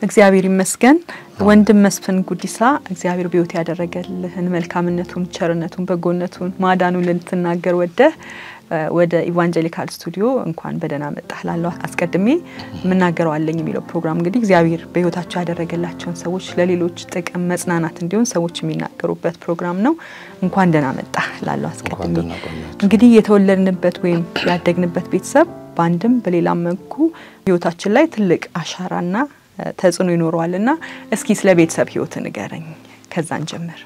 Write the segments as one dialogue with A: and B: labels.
A: እግዚአብሔር ይመስገን። ወንድም መስፍን ጉዲሳ እግዚአብሔር በሕይወት ያደረገልህን መልካምነቱን፣ ቸርነቱን፣ በጎነቱን፣ ማዳኑን ልትናገር ወደህ ወደ ኢቫንጀሊካል ስቱዲዮ እንኳን በደህና መጣህ ላለው አስቀድሜ የምናገረው አለኝ የሚለው ፕሮግራም እንግዲህ እግዚአብሔር በሕይወታቸው ያደረገላቸውን ሰዎች ለሌሎች ጥቅም መጽናናት እንዲሆን ሰዎች የሚናገሩበት ፕሮግራም ነው። እንኳን ደህና መጣህ ላለው አስቀድሜ እንግዲህ የተወለድንበት ወይም ያደግንበት ቤተሰብ በአንድም በሌላም መልኩ ሕይወታችን ላይ ትልቅ አሻራና ተጽዕኖ ይኖረዋል እና እስኪ ስለ ቤተሰብ ሕይወት ንገረኝ። ከዛን ጀምር።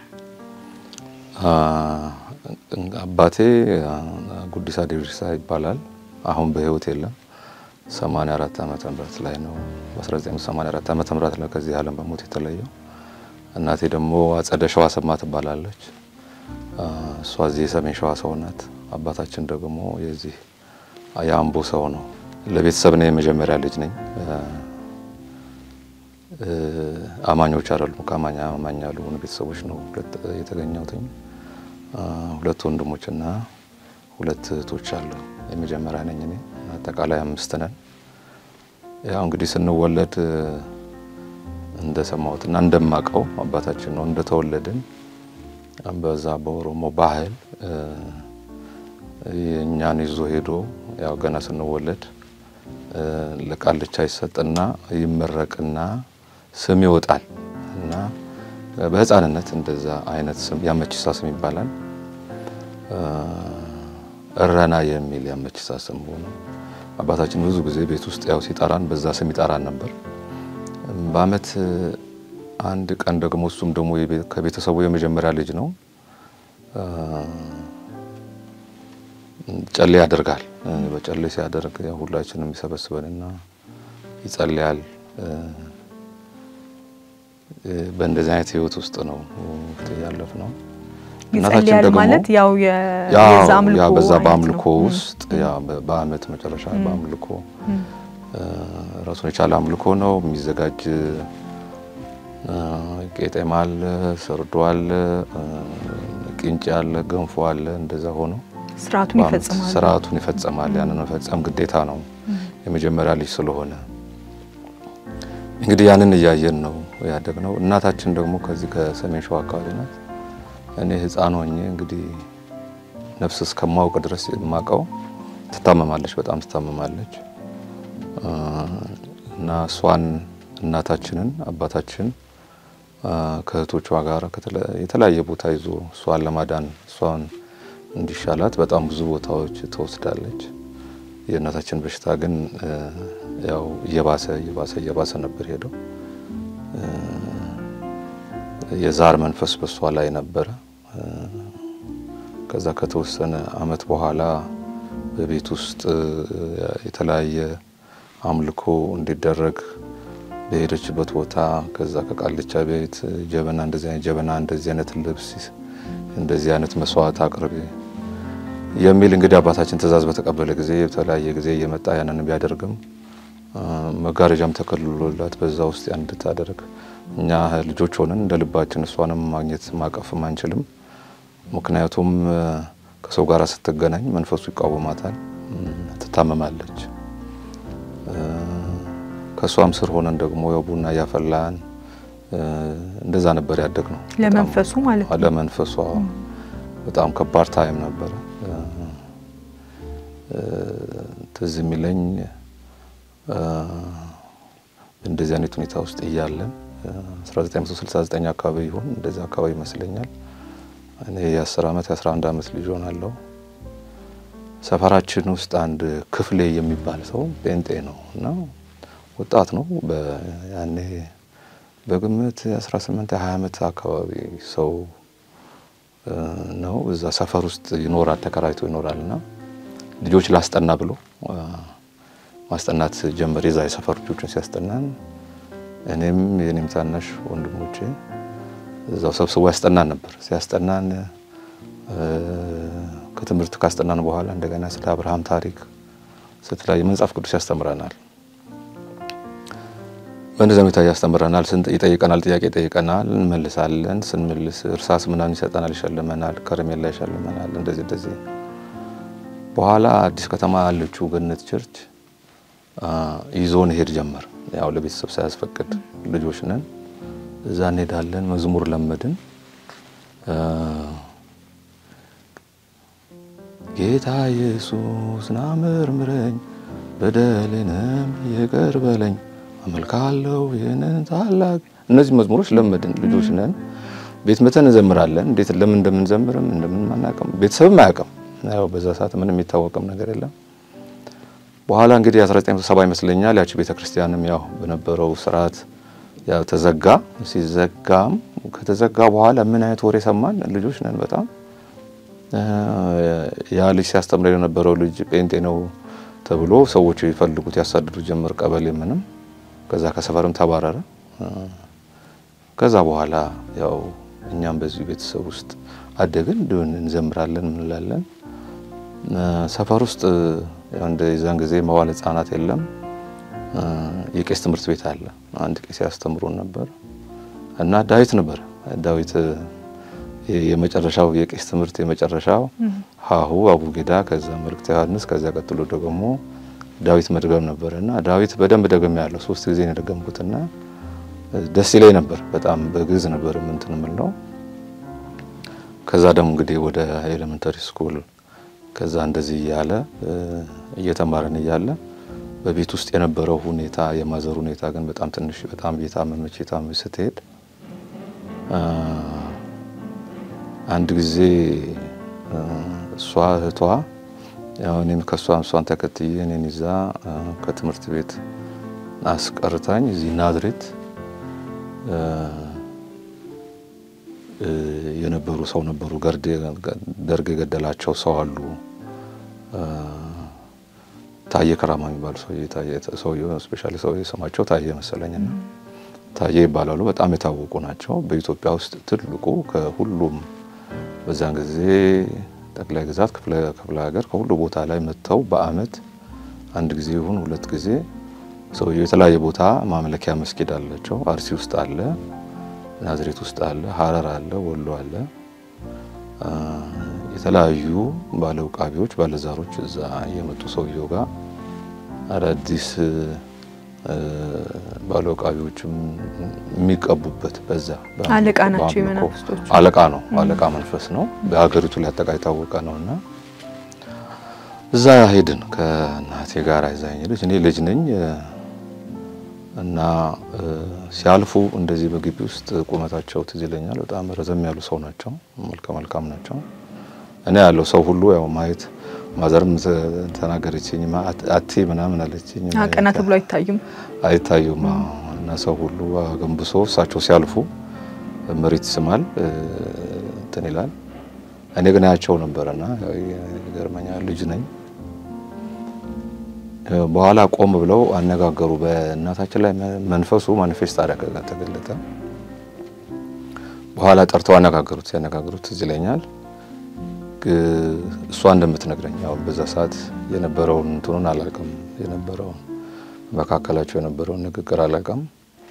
B: አባቴ ጉዲሳ ዴሪሳ ይባላል። አሁን በህይወት የለም። 84 ዓመተ ምህረት ላይ ነው በ1984 ዓመተ ምህረት ላይ ከዚህ ዓለም በሞት የተለየው። እናቴ ደግሞ አጸደ ሸዋ ሰማ ትባላለች። እሷ እዚህ የሰሜን ሸዋ ሰው ናት። አባታችን ደግሞ የዚህ የአምቦ ሰው ነው። ለቤተሰብ ነው የመጀመሪያ ልጅ ነኝ። አማኞች አይደሉም። ከአማኝ አማኝ ያልሆኑ ቤተሰቦች ነው የተገኘሁትኝ። ሁለት ወንድሞችና ሁለት እህቶች አሉ። የመጀመሪያ ነኝ እኔ። አጠቃላይ አምስት ነን። ያው እንግዲህ ስንወለድ እንደሰማሁትና እንደማቀው አባታችን ነው እንደተወለድን በዛ በኦሮሞ ባህል እኛን ይዞ ሄዶ ያው ገና ስንወለድ ለቃልቻ ይሰጥና ይመረቅና ስም ይወጣል እና በህፃንነት እንደዛ አይነት ስም ያመችሳ ስም ይባላል። እረና የሚል ያመችሳ ስም ሆኖ አባታችን ብዙ ጊዜ ቤት ውስጥ ያው ሲጠራን በዛ ስም ይጠራን ነበር። በአመት አንድ ቀን ደግሞ እሱም ደግሞ ከቤተሰቡ የመጀመሪያ ልጅ ነው። ጨሌ ያደርጋል። በጨሌ ሲያደርግ ያው ሁላችንም ይሰበስበንና ይጸልያል። በእንደዚህ አይነት ህይወት ውስጥ ነው ያለፍ ነው።
A: ይጸልያል ማለት ያው የዛ አምልኮ
B: ያው በዛ በአምልኮ ውስጥ ያው በአመት መጨረሻ በአምልኮ ራሱን የቻለ አምልኮ ነው የሚዘጋጅ። ቄጤማ አለ፣ ሰርዶ አለ፣ ቂንጬ አለ፣ ገንፎ አለ። እንደዛ ሆኖ
A: ስርዓቱን ይፈጽማል።
B: ስርዓቱን ይፈጽማል። ያንን መፈጸም ግዴታ ነው የመጀመሪያ ልጅ ስለሆነ እንግዲህ ያንን እያየን ነው ያደግነው። እናታችን ደግሞ ከዚህ ከሰሜን ሸዋ አካባቢ ናት። እኔ ህፃን ሆኜ እንግዲህ ነፍስ እስከማውቅ ድረስ የማውቀው ትታመማለች፣ በጣም ትታመማለች እና እሷን እናታችንን አባታችን ከእህቶቿ ጋር የተለያየ ቦታ ይዞ እሷን ለማዳን እሷን እንዲሻላት በጣም ብዙ ቦታዎች ትወስዳለች። የእናታችን በሽታ ግን ያው እየባሰ እየባሰ እየባሰ ነበር ሄደው። የዛር መንፈስ በሷ ላይ ነበረ። ከዛ ከተወሰነ አመት በኋላ በቤት ውስጥ የተለያየ አምልኮ እንዲደረግ በሄደችበት ቦታ ከዛ ከቃልቻ ቤት ጀበና እንደዚህ አይነት ጀበና እንደዚህ አይነት ልብስ እንደዚህ አይነት መስዋዕት አቅርቢ የሚል እንግዲህ አባታችን ትእዛዝ በተቀበለ ጊዜ የተለያየ ጊዜ እየመጣ ያንን ቢያደርግም መጋረጃም ተከልሎላት በዛ ውስጥ ያን እንድታደርግ እኛ ልጆች ሆነን እንደ ልባችን እሷንም ማግኘት ማቀፍም አንችልም። ምክንያቱም ከሰው ጋር ስትገናኝ መንፈሱ ይቃወማታል፣ ትታመማለች። ከእሷም ስር ሆነን ደግሞ ያው ቡና እያፈላን እንደዛ ነበር ያደግ ነው።
A: ለመንፈሱ ማለት ነው።
B: ለመንፈሷ በጣም ከባድ ታይም ነበረ። ትዝ የሚለኝ እንደዚህ አይነት ሁኔታ ውስጥ እያለን 1969 አካባቢ ይሆን እንደዚህ አካባቢ ይመስለኛል። እኔ የ10 ዓመት የ11 ዓመት ልጅ ሆናለሁ። ሰፈራችን ውስጥ አንድ ክፍሌ የሚባል ሰው ጴንጤ ነው እና ወጣት ነው። ያኔ በግምት የ18 የ20 ዓመት አካባቢ ሰው ነው። እዛ ሰፈር ውስጥ ይኖራል፣ ተከራይቶ ይኖራል እና ልጆች ላስጠና ብሎ ማስጠናት ጀመር። የዛ የሰፈር ልጆችን ሲያስጠናን እኔም የኔም ታናሽ ወንድሞቼ እዛው ሰብስቦ ያስጠናን ነበር። ሲያስጠናን ከትምህርት ካስጠናን በኋላ እንደገና ስለ አብርሃም ታሪክ ስትላይ መጽሐፍ ቅዱስ ያስተምረናል። በእንደዚያ ሁኔታ ያስተምረናል። ይጠይቀናል፣ ጥያቄ ይጠይቀናል፣ እንመልሳለን። ስንመልስ እርሳስ ምናምን ይሰጠናል፣ ይሸልመናል፣ ከረሜላ ይሸልመናል። እንደዚህ እንደዚህ በኋላ አዲስ ከተማ ያለችው ገነት ቸርች ይዞን ሄድ ጀመር ያው ለቤተሰብ ሳያስፈቅድ ልጆች ነን። እዛ እንሄዳለን። መዝሙር ለመድን። ጌታ ኢየሱስ ና መርምረኝ፣ በደሌንም ይቅር በለኝ፣ አመልካለሁ ይህንን ታላቅ። እነዚህ መዝሙሮች ለመድን። ልጆች ነን። ቤት መተን እንዘምራለን። እንዴት ለምን እንደምንዘምርም እንደምን አናውቅም። ቤተሰብም አያውቅም። ያው በዛ ሰዓት ምንም የሚታወቅም ነገር የለም። በኋላ እንግዲህ 1970 ይመስለኛል ያቺ ቤተ ክርስቲያንም ያው በነበረው ስርዓት ያው ተዘጋ። ሲዘጋም ከተዘጋ በኋላ ምን አይነት ወሬ ሰማን? ልጆች ነን በጣም ያ ልጅ ሲያስተምር የነበረው ልጅ ጴንጤ ነው ተብሎ ሰዎች ይፈልጉት ያሳድዱ ጀመር። ቀበሌ ምንም ከዛ ከሰፈርም ተባረረ። ከዛ በኋላ ያው እኛም በዚህ ቤተሰብ ውስጥ አደግን። ድን እንዘምራለን እንላለን። ሰፈር ውስጥ እንደ የዛን ጊዜ መዋለ ሕጻናት የለም። የቄስ ትምህርት ቤት አለ። አንድ ቄስ ያስተምሩን ነበር እና ዳዊት ነበር ዳዊት የመጨረሻው የቄስ ትምህርት የመጨረሻው ሀሁ አቡጌዳ፣ ከዛ መልእክተ ዮሐንስ፣ ከዛ ቀጥሎ ደግሞ ዳዊት መድገም ነበር እና ዳዊት በደንብ ደግሜ ያለው ሶስት ጊዜ ነው የደገምኩትና ደስ ይለኝ ነበር። በጣም በግዕዝ ነበር እንትን የምለው። ከዛ ደግሞ እንግዲህ ወደ ኤሌመንተሪ ስኩል ከዛ እንደዚህ እያለ እየተማረን እያለ በቤት ውስጥ የነበረው ሁኔታ የማዘር ሁኔታ ግን በጣም ትንሽ በጣም እየታመመች የታመመች ስትሄድ አንድ ጊዜ እሷ እህቷ ያው እኔም ከእሷ እሷን ተከትዬ እኔን ይዛ ከትምህርት ቤት አስቀርታኝ እዚህ ናዝሬት የነበሩ ሰው ነበሩ። ደርግ የገደላቸው ሰው አሉ። ታየ ከራማ የሚባሉ ሰውዬው ስፔሻሊ ሰው ስማቸው ታየ መሰለኝና ታየ ይባላሉ። በጣም የታወቁ ናቸው። በኢትዮጵያ ውስጥ ትልቁ ከሁሉም በዛን ጊዜ ጠቅላይ ግዛት ክፍለ ሀገር ከሁሉ ቦታ ላይ መጥተው በአመት አንድ ጊዜ ይሁን ሁለት ጊዜ ሰውየው የተለያየ ቦታ ማምለኪያ መስጊድ አላቸው። አርሲ ውስጥ አለ፣ ናዝሬት ውስጥ አለ፣ ሀረር አለ፣ ወሎ አለ። የተለያዩ ባለ ውቃቢዎች ባለዛሮች እዛ እየመጡ ሰውየው ጋር አዳዲስ ባለ ውቃቢዎችም የሚቀቡበት በዛ
A: አለቃ ናቸው። የመናፍስቶቹ
B: አለቃ ነው። አለቃ መንፈስ ነው። በሀገሪቱ ላይ አጠቃ የታወቀ ነው እና እዛ ሄድን ከእናቴ ጋር ይዛኝ ሄደች። እኔ ልጅ ነኝ እና ሲያልፉ እንደዚህ በግቢ ውስጥ ቁመታቸው ትዝ ይለኛል። በጣም ረዘም ያሉ ሰው ናቸው። መልከ መልካም ናቸው። እኔ ያለው ሰው ሁሉ ያው ማየት ማዘርም ተናገረችኝ። አቴ ምናምን አለችኝ።
A: ቀና ተብሎ አይታዩም
B: አይታዩም እና ሰው ሁሉ አገንብሶ እሳቸው ሲያልፉ መሬት ይስማል እንትን ይላል። እኔ ግን ያቸው ነበርና ይገርመኛል። ልጅ ነኝ። በኋላ ቆም ብለው አነጋገሩ። በእናታችን ላይ መንፈሱ ማኒፌስት አደረገ፣ ተገለጠ። በኋላ ጠርተው አነጋገሩት። ሲያነጋገሩት ትዝ ይለኛል እሷ እንደምትነግረኝ ያው በዛ ሰዓት የነበረውን እንትኑን አላውቅም፣ የነበረውን መካከላቸው የነበረውን ንግግር አላውቅም።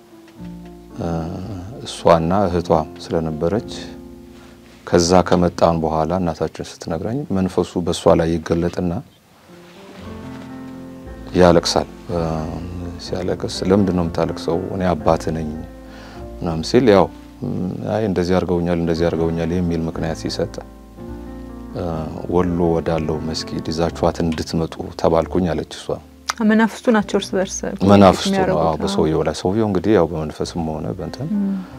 B: እሷና እህቷ ስለነበረች ከዛ ከመጣን በኋላ እናታችን ስትነግረኝ መንፈሱ በእሷ ላይ ይገለጥና ያለቅሳል። ሲያለቅስ ለምንድን ነው የምታለቅሰው? እኔ አባት ነኝ ምናምን ሲል ያው አይ እንደዚህ አድርገውኛል እንደዚህ አድርገውኛል የሚል ምክንያት ሲሰጥ ወሎ ወዳለው መስጊድ ይዛችኋት እንድትመጡ ተባልኩኝ አለች እሷ።
A: መናፍስቱ ናቸው እርስ በርስ
B: መናፍስቱ ነው በሰውየው ላይ ሰውየው እንግዲህ ያው በመንፈስም ሆነ በእንትን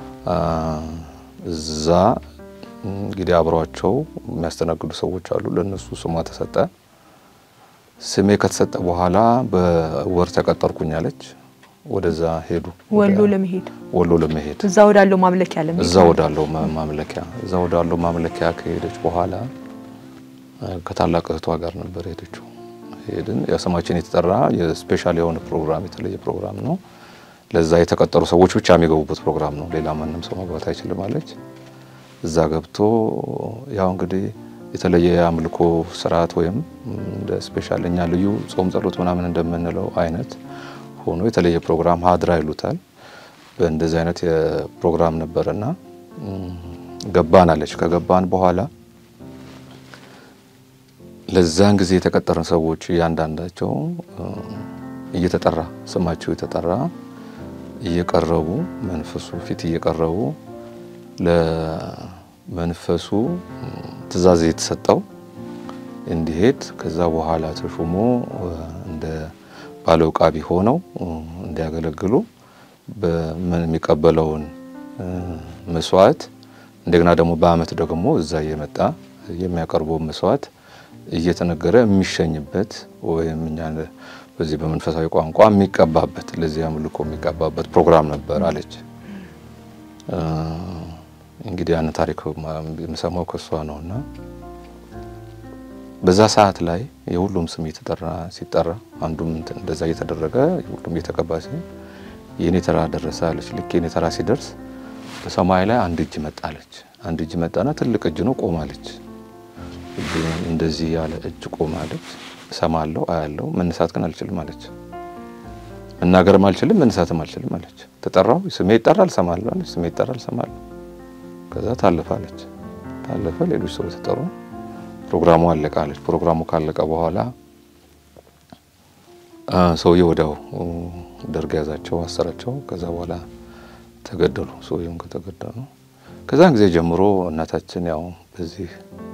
B: እዛ እንግዲህ አብሯቸው የሚያስተናግዱ ሰዎች አሉ። ለእነሱ ስሟ ተሰጠ። ስሜ ከተሰጠ በኋላ በወር ተቀጠርኩኝ አለች። ወደዛ ሄዱ።
A: ወሎ ለመሄድ
B: ወሎ ለመሄድ
A: እዛ ወዳለው ማምለኪያ ለመሄድ
B: እዛ ወዳለው ማምለኪያ እዛ ወዳለው ማምለኪያ ከሄደች በኋላ ከታላቅ እህቷ ጋር ነበር ሄደችው። ሄድን። የስማችን የተጠራ የስፔሻል የሆነ ፕሮግራም የተለየ ፕሮግራም ነው። ለዛ የተቀጠሩ ሰዎች ብቻ የሚገቡበት ፕሮግራም ነው። ሌላ ማንም ሰው መግባት አይችልም አለች። እዛ ገብቶ ያው እንግዲህ የተለየ የአምልኮ ስርዓት ወይም እንደ ስፔሻል እኛ ልዩ ጾም ጸሎት ምናምን እንደምንለው አይነት ሆኖ የተለየ ፕሮግራም ሀድራ ይሉታል። በእንደዚህ አይነት የፕሮግራም ነበርና ገባን አለች። ከገባን በኋላ ለዛን ጊዜ የተቀጠርን ሰዎች እያንዳንዳቸው እየተጠራ ስማቸው የተጠራ እየቀረቡ መንፈሱ ፊት እየቀረቡ ለመንፈሱ ትእዛዝ የተሰጠው እንዲሄድ ከዛ በኋላ ተሹሞ እንደ ባለ ውቃቢ ሆነው እንዲያገለግሉ የሚቀበለውን መስዋዕት እንደገና ደግሞ በዓመት ደግሞ እዛ እየመጣ የሚያቀርበው መስዋዕት እየተነገረ የሚሸኝበት ወይም እኛ በዚህ በመንፈሳዊ ቋንቋ የሚቀባበት ለዚህ አምልኮ የሚቀባበት ፕሮግራም ነበር አለች። እንግዲህ ያን ታሪክ የምሰማው ከሷ ነውና በዛ ሰዓት ላይ የሁሉም ስም እየተጠራ ሲጠራ አንዱም እንደዛ እየተደረገ ሁሉም እየተቀባ ሲ የኔ ተራ ደረሰ አለች። ልክ የኔ ተራ ሲደርስ በሰማይ ላይ አንድ እጅ መጣለች። አንድ እጅ መጣና ትልቅ እጅ ነው ቆማለች። እንደዚህ ያለ እጅ ቆማለች። እሰማለሁ፣ አያለሁ፣ መነሳት ግን አልችልም አለች። መናገርም አልችልም፣ መነሳትም አልችልም አለች። ተጠራው፣ ስሜ ይጠራል፣ እሰማለሁ አለች። ስሜ ይጠራል፣ እሰማለሁ። ከዛ ታለፈ አለች። ታለፈ፣ ሌሎች ሰዎች ተጠሩ። ፕሮግራሙ አለቀ አለች። ፕሮግራሙ ካለቀ በኋላ ሰውዬ ወዲያው ደርግ ያዛቸው፣ አሰራቸው። ከዛ በኋላ ተገደሉ። ሰውየውም ከተገደሉ ከዛን ጊዜ ጀምሮ እናታችን ያው በዚህ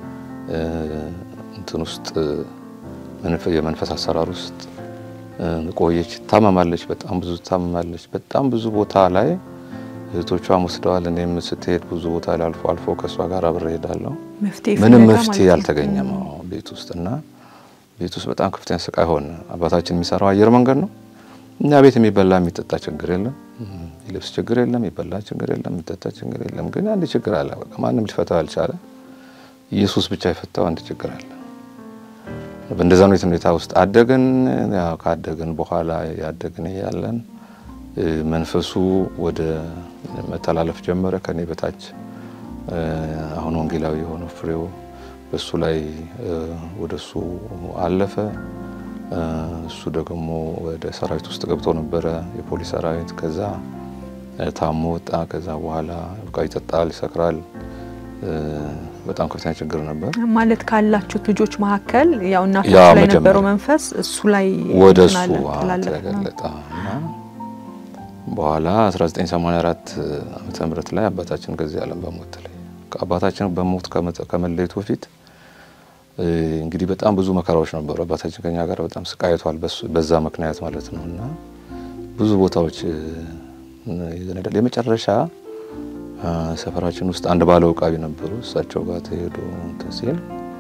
B: እንትን ውስጥ የመንፈስ አሰራር ውስጥ ቆየች። ታመማለች፣ በጣም ብዙ ታመማለች። በጣም ብዙ ቦታ ላይ እህቶቿም ወስደዋል። እኔም ስትሄድ ብዙ ቦታ ላይ አልፎ አልፎ ከእሷ ጋር አብሬ እሄዳለሁ። ምንም መፍትሄ አልተገኘም ቤት ውስጥ እና ቤት ውስጥ በጣም ከፍተኛ ስቃይ ሆነ። አባታችን የሚሰራው አየር መንገድ ነው። እኛ ቤት የሚበላ የሚጠጣ ችግር የለም፣ የልብስ ችግር የለም፣ የሚበላ ችግር የለም፣ የሚጠጣ ችግር የለም። ግን አንድ ችግር አለ። በቃ ማንም ሊፈታው አልቻለ። ኢየሱስ ብቻ የፈታው አንድ ችግር አለ። በእንደዛ ነው ሁኔታ ውስጥ አደግን። ካደግን በኋላ ያደግን እያለን መንፈሱ ወደ መተላለፍ ጀመረ። ከኔ በታች አሁን ወንጌላዊ የሆነው ፍሬው በሱ ላይ ወደ እሱ አለፈ። እሱ ደግሞ ወደ ሰራዊት ውስጥ ገብቶ ነበረ፣ የፖሊስ ሰራዊት። ከዛ ታሞ ወጣ። ከዛ በኋላ በቃ ይጠጣል፣ ይሰክራል። በጣም ከፍተኛ ችግር ነበር።
A: ማለት ካላችሁት ልጆች መካከል ያው እናቶች ላይ የነበረው መንፈስ እሱ ላይ
B: ወደ እሱ ተገለጠ እና በኋላ 1984 ዓመተ ምህረት ላይ አባታችን ከዚህ ዓለም በሞት ተለየ። አባታችን በሞት ከመለየቱ በፊት እንግዲህ በጣም ብዙ መከራዎች ነበሩ። አባታችን ከኛ ጋር በጣም ስቃይቷል፣ በዛ ምክንያት ማለት ነው እና ብዙ ቦታዎች ይዘነዳል። የመጨረሻ ሰፈራችን ውስጥ አንድ ባለ ውቃቢ ነበሩ። እሳቸው ጋር ተሄዶ እንትን ሲል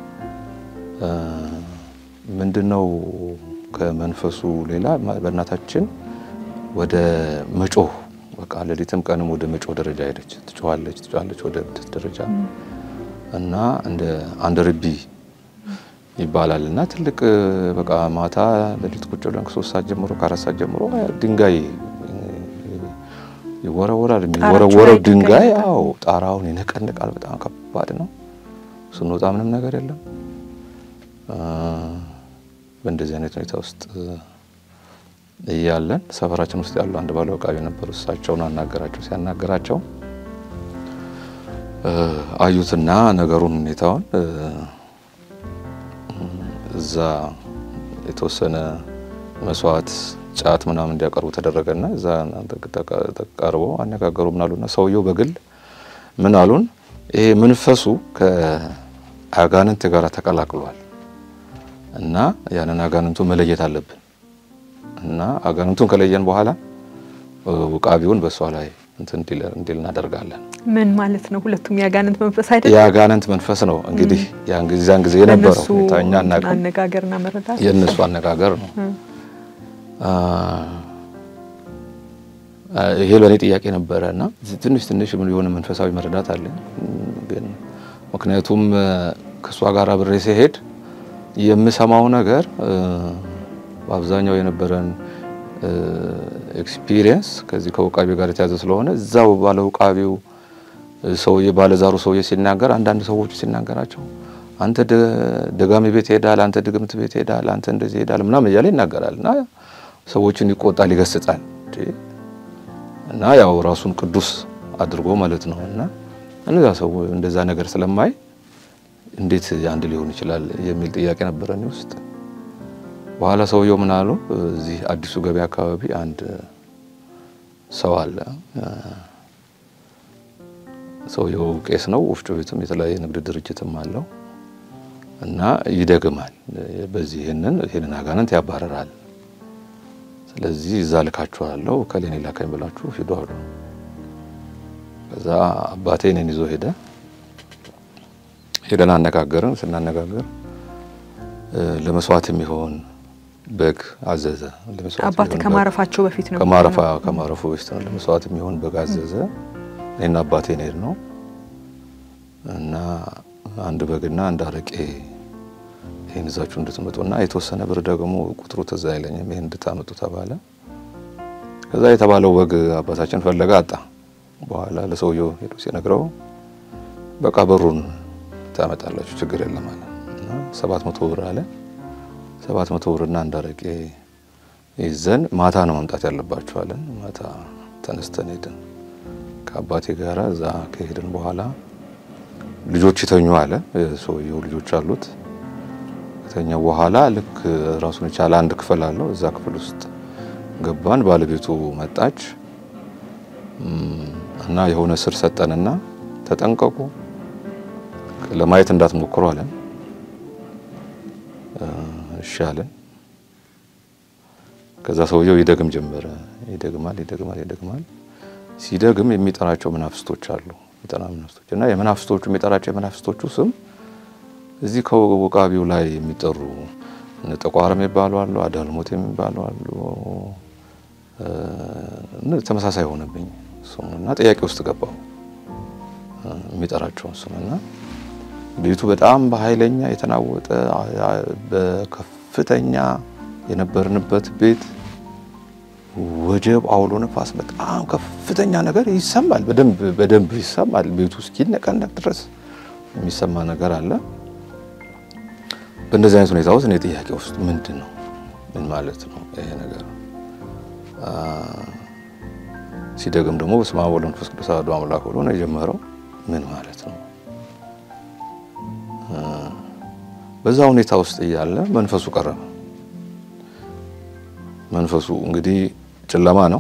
B: ምንድነው ከመንፈሱ ሌላ በእናታችን ወደ መጮህ በቃ ሌሊትም ቀንም ወደ መጮህ ደረጃ ሄደች። ትጮኻለች ትጮኻለች ወደ ብድት ደረጃ እና እንደ አንድ ርቢ ይባላል እና ትልቅ በቃ ማታ ሌሊት ቁጭ ብለን ከሶስት ሰዓት ጀምሮ ከአራት ሰዓት ጀምሮ ድንጋይ ይወረወራል። የሚወረወረው ድንጋይ አዎ ጣራውን ይነቀንቃል። በጣም ከባድ ነው። ስንወጣ ምንም ነገር የለም። በእንደዚህ አይነት ሁኔታ ውስጥ እያለን ሰፈራችን ውስጥ ያሉ አንድ ባለ ውቃቢ ነበሩ። እሳቸውን አናገራቸው። ሲያናገራቸው አዩትና ነገሩን ሁኔታውን እዛ የተወሰነ መስዋዕት ጫት ምናምን እንዲያቀርቡ ተደረገና እዛ ተቀርቦ አነጋገሩ ምን አሉና ሰውየው በግል ምን አሉን፣ ይሄ መንፈሱ ከአጋንንት ጋር ተቀላቅሏል እና ያንን አጋንንቱ መለየት አለብን እና አጋንንቱን ከለየን በኋላ ውቃቢውን በእሷ ላይ እንትን እንዲል እናደርጋለን።
A: ምን ማለት ነው? ሁለቱም የአጋንንት መንፈስ አይደለም?
B: የአጋንንት መንፈስ ነው። እንግዲህ ያን ጊዜ የነበረው ሁኔታ እኛ እናውቅም።
A: አነጋገርና መረዳት
B: የእነሱ አነጋገር ነው። ይሄ ለእኔ ጥያቄ ነበረ እና ትንሽ ትንሽ የሆነ መንፈሳዊ መረዳት አለ። ግን ምክንያቱም ከእሷ ጋር አብሬ ሲሄድ የምሰማው ነገር በአብዛኛው የነበረን ኤክስፒሪየንስ ከዚህ ከውቃቢ ጋር የተያዘ ስለሆነ እዛው ባለ ውቃቢው ሰውዬ ባለዛሩ ሰውዬ ሲናገር አንዳንድ ሰዎቹ ሲናገራቸው አንተ ደጋሚ ቤት ሄዳል፣ አንተ ድግምት ቤት ሄዳል፣ አንተ እንደዚህ ሄዳል ምናምን እያለ ይናገራል እና ሰዎችን ይቆጣል፣ ይገስጻል እና ያው ራሱን ቅዱስ አድርጎ ማለት ነው እና እነዛ ሰው እንደዛ ነገር ስለማይ እንዴት አንድ ሊሆን ይችላል የሚል ጥያቄ ነበረ እኔ ውስጥ። በኋላ ሰውየው ምን አሉ፣ እዚህ አዲሱ ገበያ አካባቢ አንድ ሰው አለ። ሰውየው ቄስ ነው። ወፍጮ ቤትም የተለያየ ንግድ ድርጅትም አለው እና ይደግማል። በዚህ ይህንን ይህንን አጋንንት ያባረራል። ስለዚህ እዛ ልካችኋለሁ ከሌኔ ላካኝ ብላችሁ ሂዱ አሉ። ከዛ አባቴ እኔን ይዞ ሄደ። ሄደን አነጋገርን። ስናነጋገር ለመስዋዕት የሚሆን በግ አዘዘ።
A: አባት ከማረፋቸው በፊት ነው
B: ከማረፋ ከማረፉ በፊት ነው። ለመስዋዕት የሚሆን በግ አዘዘ። እኔና አባቴ እንሄድ ነው እና አንድ በግና አንድ አረቄ ይህን ይዛችሁ እንድትመጡና የተወሰነ ብር ደግሞ ቁጥሩ ትዝ አይለኝም ይህን እንድታመጡ ተባለ። ከዛ የተባለው በግ አባታችን ፈለገ አጣ። በኋላ ለሰውየው ሄዶ ሲነግረው በቃ ብሩን ታመጣላችሁ ችግር የለም አለ እና ሰባት መቶ ብር አለ። ሰባት መቶ ብርና አንድ አረቄ ይዘን ማታ ነው መምጣት ያለባችሁ አለን። ማታ ተነስተን ሄድን ከአባቴ ጋር እዛ ከሄድን በኋላ ልጆች ይተኙ አለ። ሰውየው ልጆች አሉት። ከተኛ በኋላ ልክ ራሱን የቻለ አንድ ክፍል አለው። እዛ ክፍል ውስጥ ገባን። ባለቤቱ መጣች እና የሆነ ስር ሰጠንና ተጠንቀቁ፣ ለማየት እንዳትሞክሩ አለን። እሺ አለን። ከዛ ሰውየው ይደግም ጀመረ። ይደግማል፣ ይደግማል፣ ይደግማል። ሲደግም የሚጠራቸው መናፍስቶች አሉ። የሚጠራ መናፍስቶች እና የመናፍስቶቹ የሚጠራቸው የመናፍስቶቹ ስም እዚህ ከውቃቢው ላይ የሚጠሩ ጠቋር የሚባሉ አሉ፣ አዳልሞት የሚባሉ አሉ። ተመሳሳይ ሆነብኝ ስሙ እና ጥያቄ ውስጥ ገባው የሚጠራቸውን ስም እና ቤቱ በጣም በኃይለኛ የተናወጠ በከፍተኛ የነበርንበት ቤት ወጀብ፣ አውሎ ነፋስ፣ በጣም ከፍተኛ ነገር ይሰማል። በደንብ በደንብ ይሰማል። ቤቱ እስኪነቀነቅ ድረስ የሚሰማ ነገር አለ። በእንደዚህ አይነት ሁኔታ ውስጥ እኔ ጥያቄ ውስጥ ምንድን ነው ምን ማለት ነው ይሄ ነገር? ሲደግም ደግሞ በስመ አብ ወወልድ ወመንፈስ ቅዱስ አሐዱ አምላክ ብሎ ነው የጀመረው። ምን ማለት ነው? በዛ ሁኔታ ውስጥ እያለ መንፈሱ ቀረበ። መንፈሱ እንግዲህ ጨለማ ነው።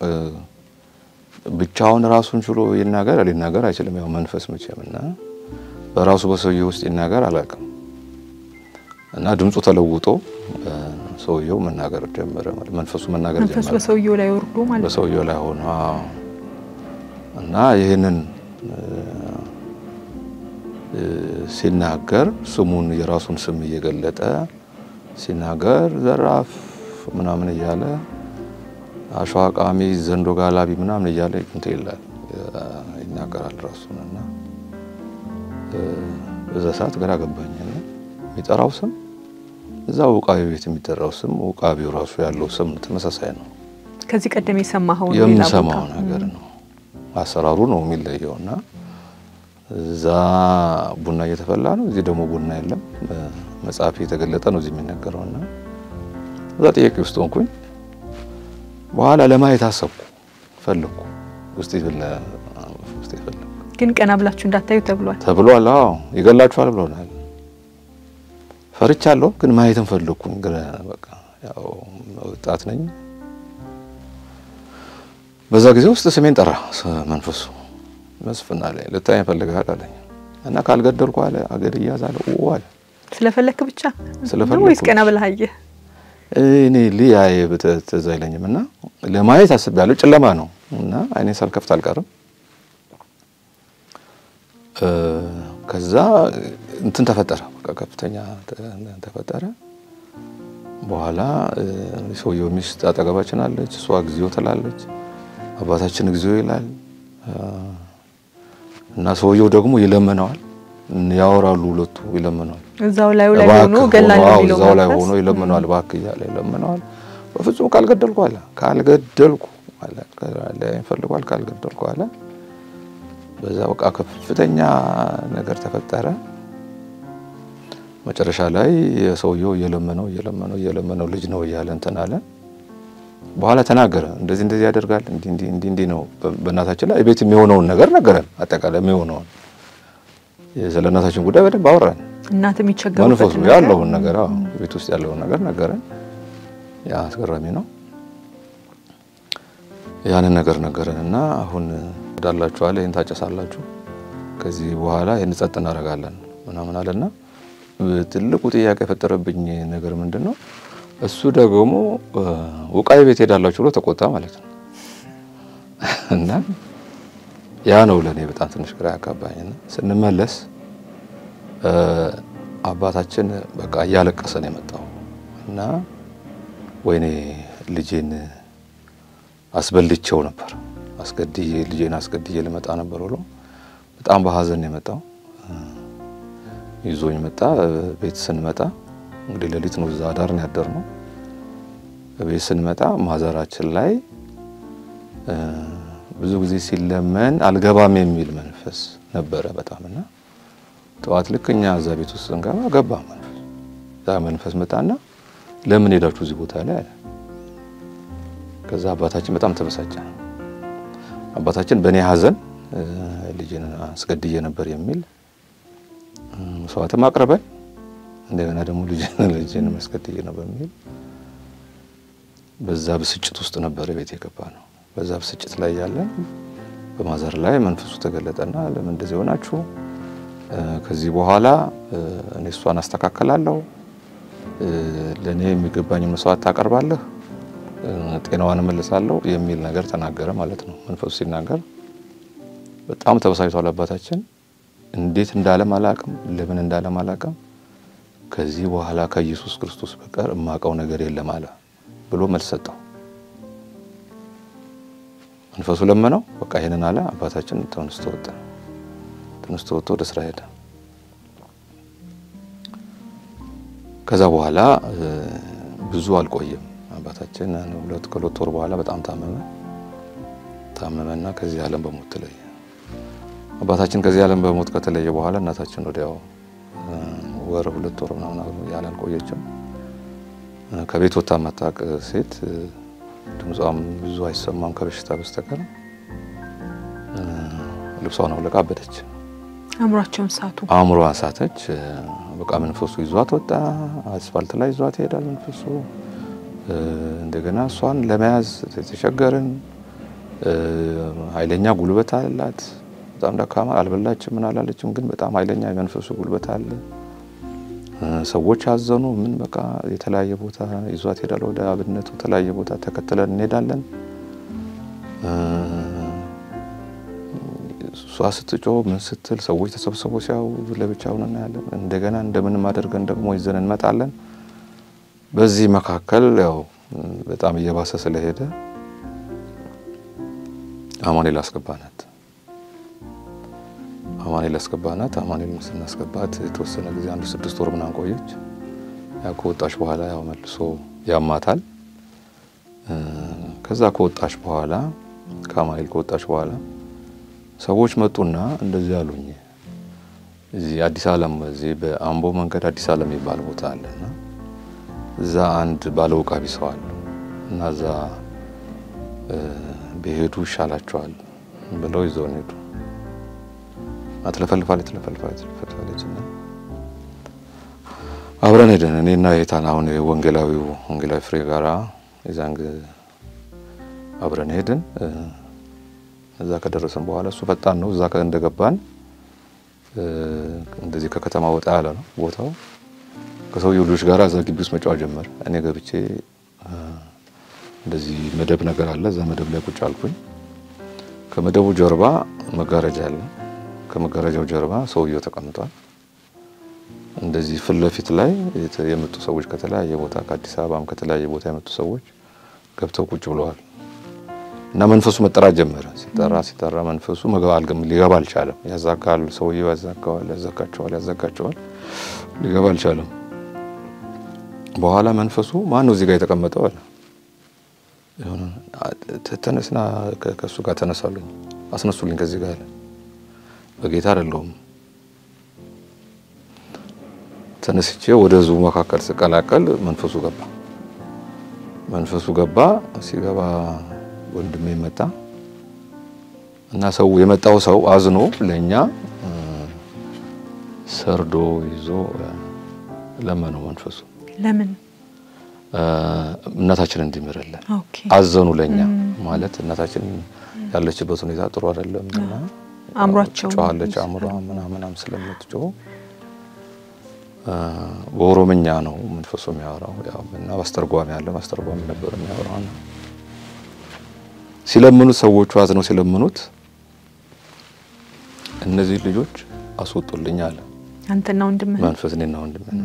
B: ብቻውን ራሱን ችሎ ይናገር ሊናገር አይችልም። ያው መንፈስ መቼም እና በራሱ በሰውየው ውስጥ ይናገር አላውቅም እና ድምፁ ተለውጦ ሰውየው መናገር ጀመረ። ማለት መንፈሱ መናገር ጀመረ።
A: መንፈሱ በሰውየው ላይ ወርዶ ማለት ነው።
B: በሰውየው ላይ ሆነ እና ይህንን ሲናገር ስሙን የራሱን ስም እየገለጠ ሲናገር ዘራፍ ምናምን እያለ አሸዋ ቃሚ፣ ዘንዶ ጋላቢ ምናምን እያለ እንትን ይላል ይናገራል ራሱን እና በዛ ሰዓት ግራ ገባኝና የሚጠራው ስም እዛ ውቃቢ ቤት የሚጠራው ስም ውቃቢው ራሱ ያለው ስም ተመሳሳይ ነው።
A: ከዚህ ቀደም የሰማኸው
B: የምሰማው ነገር ነው። አሰራሩ ነው የሚለየው እና እዛ ቡና እየተፈላ ነው፣ እዚህ ደግሞ ቡና የለም። መጽሐፍ የተገለጠ ነው እዚህ የሚነገረው እና እዛ ጥያቄ ውስጥ ሆንኩኝ። በኋላ ለማየት አሰብኩ፣ ፈለግኩ፣ ውስጤ ውስጤ ፈለግኩ።
A: ግን ቀና ብላችሁ እንዳታዩ ተብሏል
B: ተብሏል። አዎ ይገላችኋል ብሎናል። ፈርቻለሁ፣ ግን ማየትን ፈለግኩኝ። ግን በቃ ያው ወጣት ነኝ። በዛ ጊዜ ውስጥ ስሜን ጠራ መንፈሱ መስፍን አለኝ። ልታየኝ ፈልገሃል አለኝ እና ካልገደልኩ አለ አገር እያዛለ አለ።
A: ስለፈለክ ብቻ
B: ስለፈለኩ
A: ወይስ ቀና ብለህ አየህ?
B: እኔ ሊያየ ትዝ አይለኝም እና ለማየት አስቤያለሁ። ጨለማ ነው እና አይኔን ሳልከፍት አልቀርም። ከዛ እንትን ተፈጠረ፣ በቃ ከፍተኛ ተፈጠረ። በኋላ ሰውየው ሚስት አጠገባችን አለች። እሷ ጊዜው ትላለች፣ አባታችን ጊዜው ይላል እና ሰውየው ደግሞ ይለምነዋል። ያወራሉ፣ ሁለቱ ይለምነዋል።
A: እዛው ላይ ላይ ሆኖ ገላለሁ የሚለው
B: እዛው ላይ
A: መንፈስ
B: ሆኖ ይለምነዋል። እባክህ እያለ ይለምነዋል። በፍጹም ካልገደልኩ አለ ካልገደልኩ አለ ፈልጓል ካልገደልኩ አለ። በዛ በቃ ከፍተኛ ነገር ተፈጠረ። መጨረሻ ላይ የሰውየው እየለመነው እየለመነው እየለመነው ልጅ ነው እያለ እንትን አለ። በኋላ ተናገረ። እንደዚህ እንደዚህ ያደርጋል እንዲህ እንዲህ እንዲህ እንዲህ ነው። በእናታችን ላይ ቤት የሚሆነውን ነገር ነገረን። አጠቃላይ የሚሆነውን ስለ እናታችን ጉዳይ በደንብ አወራን።
A: እናት
B: መንፈሱ
A: የሚቸገሩበት
B: ያለውን ነገር አዎ፣ ቤት ውስጥ ያለውን ነገር ነገረን። ያ አስገራሚ ነው። ያንን ነገር ነገረን እና አሁን ዳላችኋል፣ ይህን ታጨሳላችሁ፣ ከዚህ በኋላ ይህን ጸጥ እናደርጋለን ምናምን አለና ትልቁ ጥያቄ የፈጠረብኝ ነገር ምንድን ነው? እሱ ደግሞ ውቃይ ቤት ሄዳላችሁ ብሎ ተቆጣ ማለት ነው። እና ያ ነው ለእኔ በጣም ትንሽ ግራ ያጋባኝና ስንመለስ አባታችን በቃ እያለቀሰ ነው የመጣው እና ወይኔ ልጄን አስበልቼው ነበር አስገድዬ ልጄን አስገድዬ ልመጣ ነበር ብሎ በጣም በሀዘን ነው የመጣው። ይዞኝ መጣ። ቤት ስንመጣ እንግዲህ ሌሊት ነው እዛ አዳር ነው ያደርነው። ቤት ስንመጣ ማዘራችን ላይ ብዙ ጊዜ ሲለመን አልገባም የሚል መንፈስ ነበረ በጣም እና ጠዋት ልክ እኛ እዛ ቤት ውስጥ ስንገባ ገባ መንፈስ ዛ መንፈስ መጣና ለምን ሄዳችሁ እዚህ ቦታ ላይ አለ። ከዛ አባታችን በጣም ተበሳጨ። አባታችን በእኔ ሀዘን ልጅን አስገድዬ ነበር የሚል መስዋዕትም አቅርበን እንደገና ደግሞ ልጅን አስገድዬ ነው በሚል በዛ ብስጭት ውስጥ ነበር ቤት የገባ ነው። በዛ ብስጭት ላይ ያለን በማዘር ላይ መንፈሱ ተገለጠና ለምን እንደዚህ ሆናችሁ? ከዚህ በኋላ እኔ እሷን አስተካከላለሁ፣ ለእኔ የሚገባኝ መስዋዕት ታቀርባለህ፣ ጤናዋን እመልሳለሁ የሚል ነገር ተናገረ ማለት ነው። መንፈሱ ሲናገር በጣም ተበሳጭቷል አባታችን። እንዴት እንዳለም አላቅም፣ ለምን እንዳለም አላቅም። ከዚህ በኋላ ከኢየሱስ ክርስቶስ በቀር እማቀው ነገር የለም አለ ብሎ መልስ ሰጠው። መንፈሱ ለመነው፣ በቃ ይሄንን አለ። አባታችን ተነስቶ ወጣ። ተነስቶ ወጥቶ ወደ ስራ ሄደ። ከዛ በኋላ ብዙ አልቆየም። አባታችን ሁለት ከሁለት ወር በኋላ በጣም ታመመ። ታመመና ከዚህ ዓለም በሞት ተለየ። አባታችን ከዚህ ዓለም በሞት ከተለየ በኋላ እናታችን ወዲያው ወር ሁለት ወር ምናምን ያህል አልቆየችም። ከቤት ወጥታ የማታውቅ ሴት ድምጿም ብዙ አይሰማም ከበሽታ በስተቀር ልብሷን አውልቃ አበደች።
A: አእምሯቸውን ሳቱ።
B: አእምሯን ሳተች። በቃ መንፈሱ ይዟት ወጣ። አስፋልት ላይ ይዟት ይሄዳል መንፈሱ። እንደገና እሷን ለመያዝ ተቸገርን። ኃይለኛ ጉልበት አላት። በጣም ደካማ አልበላችም፣ ምን አላለችም፣ ግን በጣም ኃይለኛ የመንፈሱ ጉልበት አለ። ሰዎች አዘኑ። ምን በቃ የተለያየ ቦታ ይዟት ሄዳል። ወደ አብነቱ የተለያየ ቦታ ተከትለን እንሄዳለን። እሷ ስትጮህ ምን ስትል ሰዎች ተሰብስበው ሲያዩ ለብቻውን እናያለን። እንደገና እንደምንም አድርገን ደግሞ ይዘን እንመጣለን። በዚህ መካከል ያው በጣም እየባሰ ስለሄደ አማኑኤል አስገባናት። አማኑኤል አስገባናት። አማኑኤል ስናስገባት የተወሰነ ጊዜ አንድ ስድስት ወር ምናምን ቆየች። ያው ከወጣች በኋላ ያው መልሶ ያማታል። ከዛ ከወጣች በኋላ ከአማኑኤል ከወጣች በኋላ ሰዎች መጡና እንደዚህ አሉኝ። እዚህ አዲስ ዓለም እዚህ በአምቦ መንገድ አዲስ ዓለም የሚባል ቦታ አለና እዛ አንድ ባለ ውቃቢ ሰው አለ እና እዛ ቢሄዱ ይሻላቸዋል ብለው ይዘውን ሄዱ። ትለፈልፋለች ትለፈልፋለች ትለፈልፋለች እና አብረን ሄደን እኔና የታን አሁን ወንጌላዊው ወንጌላዊ ፍሬ ጋራ የዛን አብረን ሄድን። እዛ ከደረሰን በኋላ እሱ ፈጣን ነው። እዛ እንደገባን እንደዚህ ከከተማ ወጣ ያለ ነው ቦታው። ከሰውየው ልጆች ጋር እዛ ግቢ ውስጥ መጫወት ጀመር። እኔ ገብቼ እንደዚህ መደብ ነገር አለ። እዛ መደብ ላይ ቁጭ አልኩኝ። ከመደቡ ጀርባ መጋረጃ አለ። ከመጋረጃው ጀርባ ሰውየው ተቀምጧል። እንደዚህ ፊት ለፊት ላይ የመጡ ሰዎች ከተለያየ ቦታ ከአዲስ አበባም ከተለያየ ቦታ የመጡ ሰዎች ገብተው ቁጭ ብለዋል። እና መንፈሱ መጠራት ጀመረ። ሲጠራ ሲጠራ መንፈሱ ሊገባ አልቻለም። ያዛጋል፣ ሰውየው ያዛጋዋል፣ ያዛጋቸዋል፣ ያዛጋቸዋል። ሊገባ አልቻለም። በኋላ መንፈሱ ማን ነው እዚህ ጋር የተቀመጠው አለ። ተነስና ከእሱ ጋር ተነሳሉኝ፣ አስነሱልኝ ከዚህ ጋር አለ። በጌታ አይደለሁም። ተነስቼ ወደ ህዝቡ መካከል ስቀላቀል መንፈሱ ገባ። መንፈሱ ገባ። ሲገባ ወንድሜ መጣ እና ሰው የመጣው ሰው አዝኖ ለእኛ ሰርዶ ይዞ ለመነው መንፈሱ
A: ለምን
B: እናታችን እንዲምርልን
A: ኦኬ
B: አዘኑ ለኛ ማለት እናታችን ያለችበት ሁኔታ ጥሩ አይደለም እና
A: አእምሯቸው
B: ጮኻለች አእምሯ ምናምናም ስለምትጮህ በኦሮምኛ ነው መንፈሱ የሚያወራው ያው እና በአስተርጓሚ ያለ በአስተርጓሚ ነበር የሚያወራው እና ሲለምኑት ሰዎቹ አዝነው ሲለምኑት እነዚህ ልጆች አስወጡልኝ አለ
A: አንተና ወንድምህ
B: መንፈስ እኔና ወንድሜ ነው።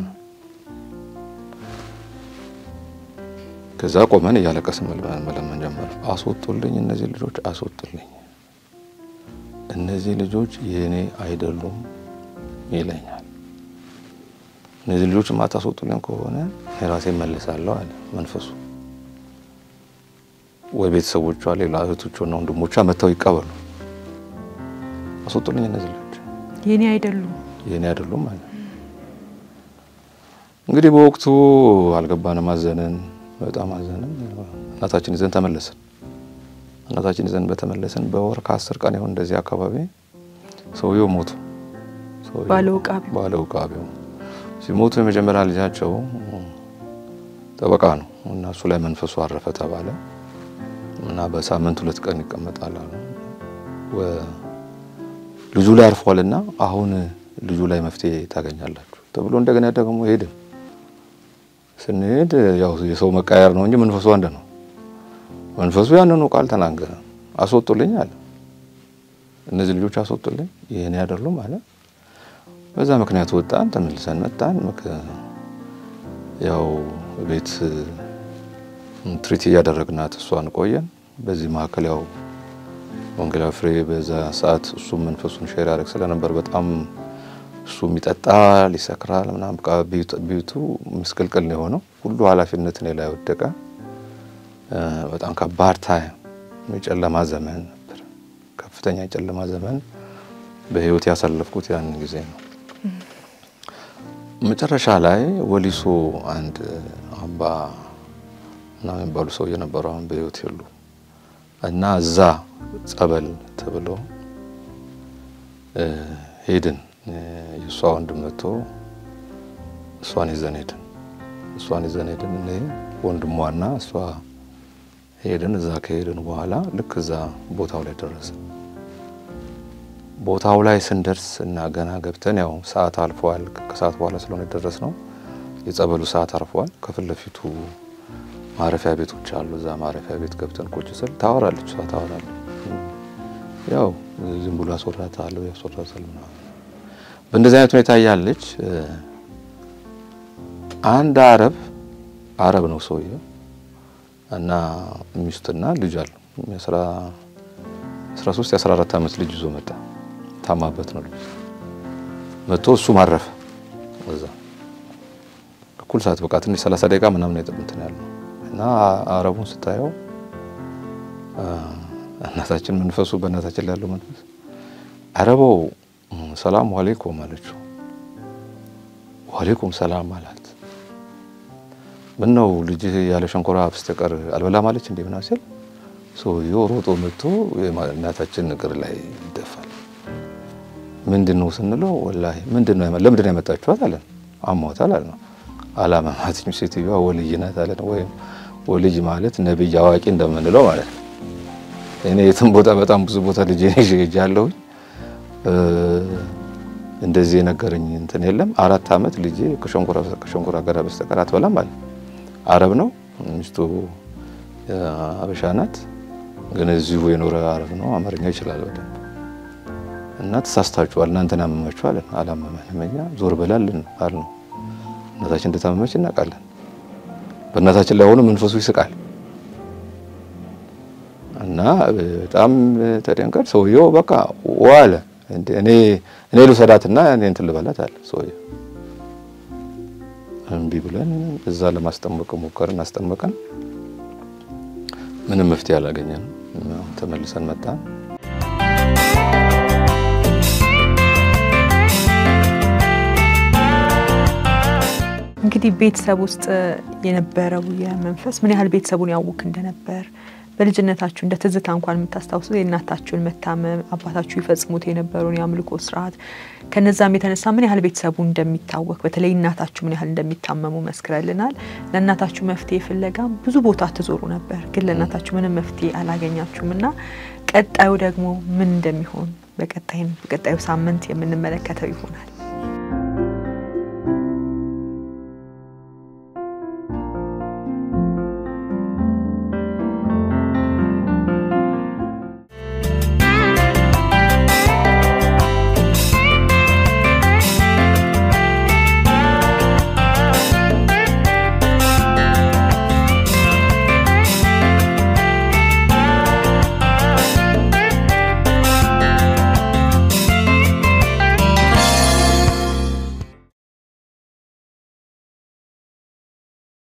B: ከዛ ቆመን እያለቀስን መልመን መለመን ጀመር። አስወጡልኝ፣ እነዚህ ልጆች አስወጡልኝ፣ እነዚህ ልጆች የእኔ አይደሉም ይለኛል። እነዚህ ልጆች ማታስወጡልኝ ከሆነ እኔ ራሴ መልሳለሁ አለ መንፈሱ። ወይ ቤተሰቦቿ ሌላ እህቶቿና ወንድሞቿ መጥተው ይቀበሉ፣ አስወጡልኝ፣ እነዚህ ልጆች
A: የኔ አይደሉም።
B: የኔ አይደሉም አለ። እንግዲህ በወቅቱ አልገባንም፣ አዘንን፣ በጣም አዘንን። እናታችን ይዘን ተመለስን። እናታችን ይዘን በተመለስን በወር ከአስር ቀን ይሆን እንደዚህ አካባቢ ሰውየው ሞቱ። ሰውየው
A: ባለ ውቃቢው
B: ባለ ውቃቢው ሲሞቱ የመጀመሪያ ልጃቸው ጠበቃ ነው እና እሱ ላይ መንፈሱ አረፈ ተባለ እና በሳምንት ሁለት ቀን ይቀመጣል አሉ። ወ- ልጁ ላይ አርፏልና አሁን ልጁ ላይ መፍትሄ ታገኛላችሁ ተብሎ እንደገና ደግሞ ሄድን። ስንሄድ ያው የሰው መቃየር ነው እንጂ መንፈሱ አንድ ነው። መንፈሱ ያንኑ ቃል ተናገረ። አስወጡልኝ አለ። እነዚህ ልጆች አስወጡልኝ፣ ይህን አይደሉም አለ። በዛ ምክንያት ወጣን፣ ተመልሰን መጣን። ምክ ያው ቤት ትሪት እያደረግናት እሷን ቆየን። በዚህ መካከል ያው ወንጌላዊ ፍሬ በዛ ሰዓት እሱም መንፈሱን ሼር ያደርግ ስለነበር በጣም እሱም ይጠጣል፣ ይሰክራል ምናምን በቃ ቤቱ- ቤቱ ምስቅልቅል ነው የሆነው። ሁሉ ኃላፊነት እኔ ላይ ወደቀ። እ በጣም ከባድ ታይም የጨለማ ዘመን ነበር። ከፍተኛ የጨለማ ዘመን በህይወት ያሳለፍኩት ያንን ጊዜ ነው። መጨረሻ ላይ ወሊሶ አንድ አባ እና የሚባሉ ሰው የነበሩ አሁን በህይወት የሉ እና እዛ ጸበል ተብሎ እ ሄድን። እ የእሷ ወንድም መጥቶ እሷን ይዘን ሄድን። እሷን ይዘን ሄድን። እኔ ወንድሟና እሷ ሄድን። እዛ ከሄድን በኋላ ልክ እዛ ቦታው ላይ ደረስን። ቦታው ላይ ስንደርስ እና ገና ገብተን ያው ሰዓት አልፏል። ከሰዓት በኋላ ስለሆነ ደረስ ነው የጸበሉ ሰዓት አልፏል። ከፊት ለፊቱ ማረፊያ ቤቶች አሉ። እዛ ማረፊያ ቤት ገብተን ቁጭ ስል ታወራለች፣ እሷ ታወራለች። ያው ዝም ብሎ ያስወራታል ያስወራታል ምናምን። በእንደዚህ አይነት ሁኔታ እያለች እ አንድ አረብ አረብ ነው ሰውየው እና ሚስትና ልጅ አለው የአስራ አስራ ሶስት የአስራ አራት ዓመት ልጅ ይዞ መጣ። ታማበት ነው ልጅ መጥቶ እሱ ማረፈ እዛ እኩል ሰዓት በቃ ትንሽ ሰላሳ ደቂቃ ምናምን የጠብንትን ያለው እና አረቡን ስታየው እናታችን መንፈሱ በእናታችን ላይ ያለው መንፈስ አረበው ሰላም ዋሌኩም አለችው። ዋሌኩም ሰላም አላት። ምን ነው ልጅህ ያለ ሸንኮራ በስተቀር አልበላም አለች እንዴ ምናምን ሲል ሰውዬው ሮጦ መጥቶ እናታችን እግር ላይ ይደፋል። ምንድን ነው ስንለው ወላሂ ምንድን ነው ለምንድን ነው ያመጣችኋት አለን። አሟታል አለ ነው አላመማትኝ ሴትዮዋ ወልይ ናት አለን። ወይም ወልይ ማለት ነቢይ አዋቂ እንደምንለው ማለት ነው። እኔ የትም ቦታ በጣም ብዙ ቦታ ልጄ ይዤ ሄጃለሁኝ እንደዚህ የነገረኝ እንትን የለም። አራት ዓመት ልጄ ከሸንኮራ ከሸንኮራ አገዳ በስተቀር አትበላም አለ። አረብ ነው ሚስቱ አበሻ ናት፣ ግን እዚሁ የኖረ አረብ ነው። አማርኛ ይችላል በደንብ እና ተሳስታችኋል፣ እናንተን አመማችኋል። አላመመንም እኛ ዞር በላልን አል ነው። እናታችን እንደታመመች እናውቃለን። በእናታችን ላይ ሆኖ መንፈሱ ይስቃል እና በጣም ተደንቀር ሰውየው በቃ ዋለ እኔ እኔ ልውሰዳትና እኔ እንትን ልበላት አለ ሰውየው። እምቢ ብለን እዛ ለማስጠመቅ ሞከርን፣ አስጠመቀን። ምንም መፍትሄ አላገኘንም። ተመልሰን መጣን።
A: እንግዲህ ቤተሰብ ውስጥ የነበረው የመንፈስ ምን ያህል ቤተሰቡን ያውክ እንደነበር በልጅነታችሁ እንደ ትዝታ እንኳን የምታስታውሱ የእናታችሁን መታመም አባታችሁ ይፈጽሙት የነበረውን የአምልኮ ስርዓት ከነዛም የተነሳ ምን ያህል ቤተሰቡ እንደሚታወክ በተለይ እናታችሁ ምን ያህል እንደሚታመሙ መስክረልናል። ለእናታችሁ መፍትሄ ፍለጋ ብዙ ቦታ ትዞሩ ነበር፣ ግን ለእናታችሁ ምንም መፍትሄ አላገኛችሁም እና ቀጣዩ ደግሞ ምን እንደሚሆን በቀጣይም በቀጣዩ ሳምንት የምንመለከተው ይሆናል።